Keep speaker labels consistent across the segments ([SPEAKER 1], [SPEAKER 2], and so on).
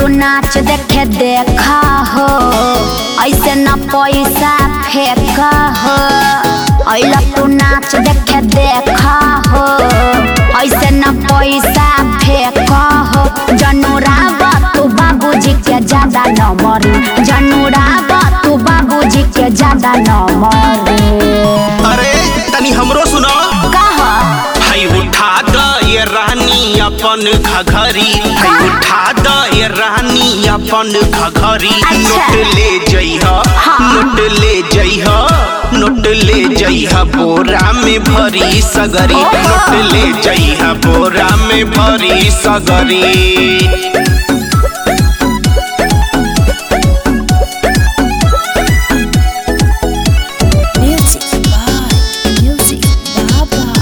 [SPEAKER 1] तू नाच देखे देखा हो ऐसे न पैसा फेंका हो अइला तू नाच देखे देखा हो ऐसे न पैसा फेंका हो जनुरावा तू बाबूजी के ज्यादा न मरी जनुरावा तू बाबूजी के ज्यादा न मरी
[SPEAKER 2] अरे तनी हमरो सुनो
[SPEAKER 1] कहा
[SPEAKER 2] हई उठा द ये रानी अपन घघरी हई उठा द ये रानी अपन घघरी
[SPEAKER 1] अच्छा।
[SPEAKER 2] नोट ले जइह
[SPEAKER 1] हाँ।
[SPEAKER 2] नोट ले जइह नोट ले जइह बोरा में भरी सगरी
[SPEAKER 1] ओहो।
[SPEAKER 2] नोट ले जइह बोरा में भरी सगरी
[SPEAKER 3] Music by Music Baba.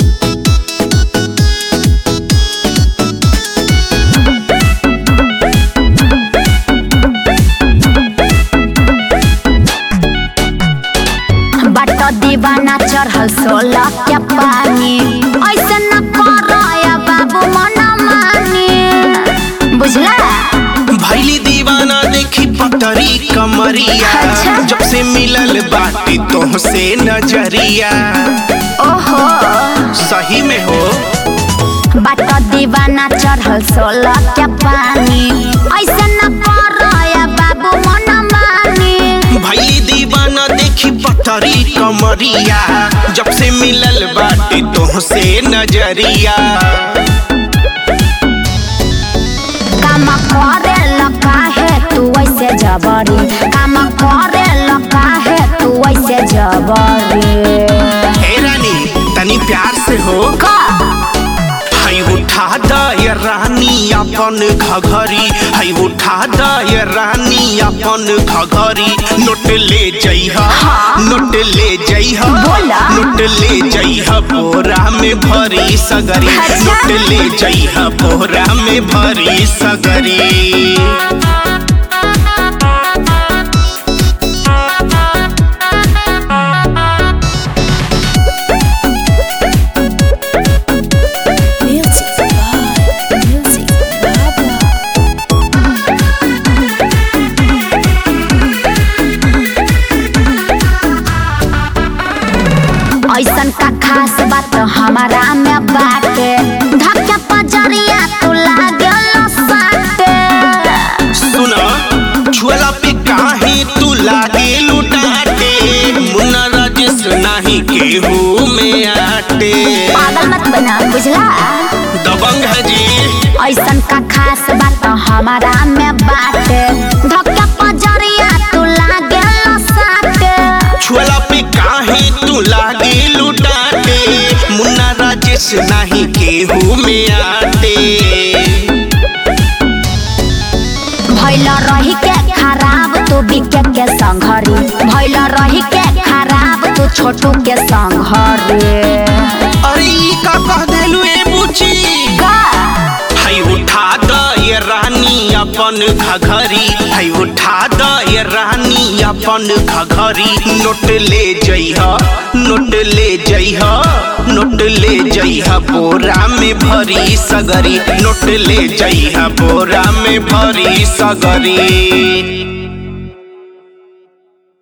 [SPEAKER 1] बाट दीवाना चढ़ल सोलह के पानी ऐसे न करया बाबू मना मानी बुझला
[SPEAKER 2] भैली दीवाना देखी पतरी कमरिया
[SPEAKER 1] अच्छा।
[SPEAKER 2] जब से मिलल बाटी तोह से नजरिया
[SPEAKER 1] ओहो
[SPEAKER 2] सही में हो
[SPEAKER 1] बाट दीवाना चढ़ल सोलह के पानी ऐसे न करया बाबू मना मानी
[SPEAKER 2] भैली दीवाना देखी पतरी कमरिया जब से मिलल बाटी तोह से नजरिया
[SPEAKER 1] काम करे लका है तू ऐसे जबरी काम करे लका है तू ऐसे जबरी
[SPEAKER 2] हे रानी तनी प्यार से हो
[SPEAKER 1] का
[SPEAKER 2] हई उठा द ये रानी अपन घघरी हई उठा द ये रानी अपन घघरी नोट ले जइह
[SPEAKER 1] हाँ।
[SPEAKER 2] नोट ले जइह
[SPEAKER 1] बोला।
[SPEAKER 2] नोट ले जइह बोरा में भरी सगरी
[SPEAKER 1] अच्छा।
[SPEAKER 2] नोट ले जइह बोरा में भरी सगरी
[SPEAKER 3] Music by Music Baba.
[SPEAKER 1] ऐसन का खास बात हमारा में बाटे धक्के पजरिया तू लागल साटे
[SPEAKER 2] सुना छुअला पे काहे तू लागे लुटाटे मुन्ना राजेश नाही केहू में आटे
[SPEAKER 1] पागल मत बना बुझला
[SPEAKER 2] दबंग है जी
[SPEAKER 1] ऐसन का खास बात हमारा में बाटे धक्के पजरिया तू लागल साटे
[SPEAKER 2] छुअला पे काहे तू लागे लुटाटे मुन्ना राजेश नाही केहू में आटे
[SPEAKER 1] भैल रही के खराब तू बिके के संघरी भैल रही के खराब तू छोटू के संघरी
[SPEAKER 2] अरे ई का कह देलू ए बुची
[SPEAKER 1] का
[SPEAKER 2] हई उठा द ये रानी अपन घघरी हई उठा द ये रानी अपन घघरी नोट ले जइह नोट ले जइह नोट ले जइह बोरा में भरी सगरी नोट ले जइह बोरा में भरी सगरी